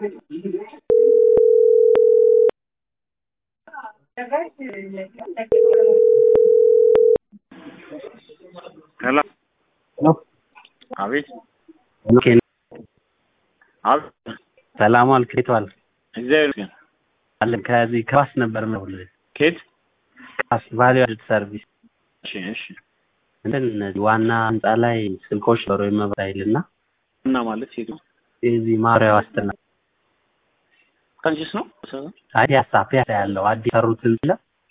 ሄሎ ሄሎ አቤት ኦኬ አቤት ሰላም ዋልክ እንዴት ዋልክ እግዚአብሔር ይመስገን አለን ከዚህ ከባስ ነበር የምደውልልህ ከየት ባስ ቫልዩ አድድ ሰርቪስ እሺ እሺ እንትን እነዚህ ዋና ህንፃ ላይ ስልኮች ነበሩ የመብራት ኃይል እና እና ማለት ሴቱ የዚህ ማብሪያ ዋስትና ካንቺስ ነው አይ ፒያሳ ፒያሳ ያለው አዲስ ሰሩት ህንፃ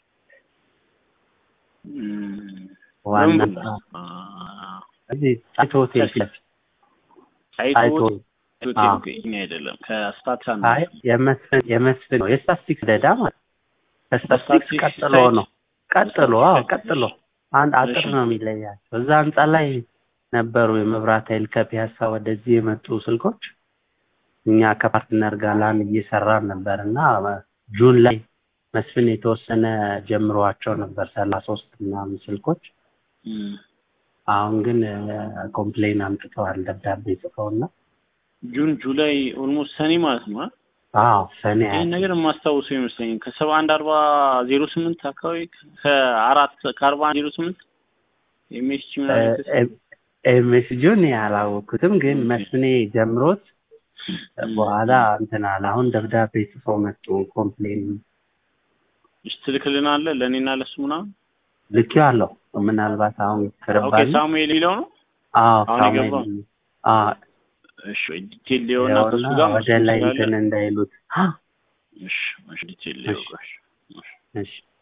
እም፣ ዋና ለምን ህንፃ አ፣ እዚህ ጣይቱ ሆቴል ፊት ለፊት ጣይቱ ጣይቱ ሆቴል አዎ። እኛ አይደለም ከስታትስ አንድ አይ የመስፍን የመስፍን ነው የስታስቲክስ ደዳ ማለት ከስታስቲክስ ስታትስቲክስ ቀጥሎ ሳይድ? ነው ቀጥሎ አዎ ቀጥሎ አንድ አጥር እሺ። ነው የሚለያቸው እዛ ህንፃ ላይ ነበሩ የመብራት ኃይል ከፒያሳ ወደዚህ የመጡ ስልኮች እኛ ከፓርትነር ጋር ላን እየሰራን ነበር እና ጁን ላይ መስፍን የተወሰነ ጀምሯቸው ነበር ሰላሳ ሶስት ምናምን ስልኮች እም፣ አሁን ግን ኮምፕሌን አምጥተዋል ደብዳቤ ጽፈውና ጁን ጁላይ ኦልሞስት ሰኔ ማለት ነው አ? አዎ ሰኔ ይህን ነገር የማስታውሰው ይመስለኛል ከሰባ አንድ አርባ ዜሮ ስምንት አካባቢ ከአራት ከአርባ አንድ ዜሮ ስምንት ኤምኤስጂ ምናምን የተሰ- ኤምኤስጂውን ያላወኩትም ግን ኦኬ። መስፍኔ ጀምሮት በኋላ እንትን አለ አሁን ደብዳቤ ጽፈው መጡ ኮምፕሌን እሺ ትልክልናለህ ለእኔና ለሱ ምናምን ልክ አለው ምናልባት አሁን ኦኬ ቅርባል ሳሙኤል ይለው ነው አዎ አሁን ሳሙኤል የገባው? አዎ እሺ ዲቴል ሊሆና ከሱ ያውና ጋር ወደ ላይ እንትን እንዳይሉት እሺ እሺ ዲቴል ሊሆ እሺ። እሺ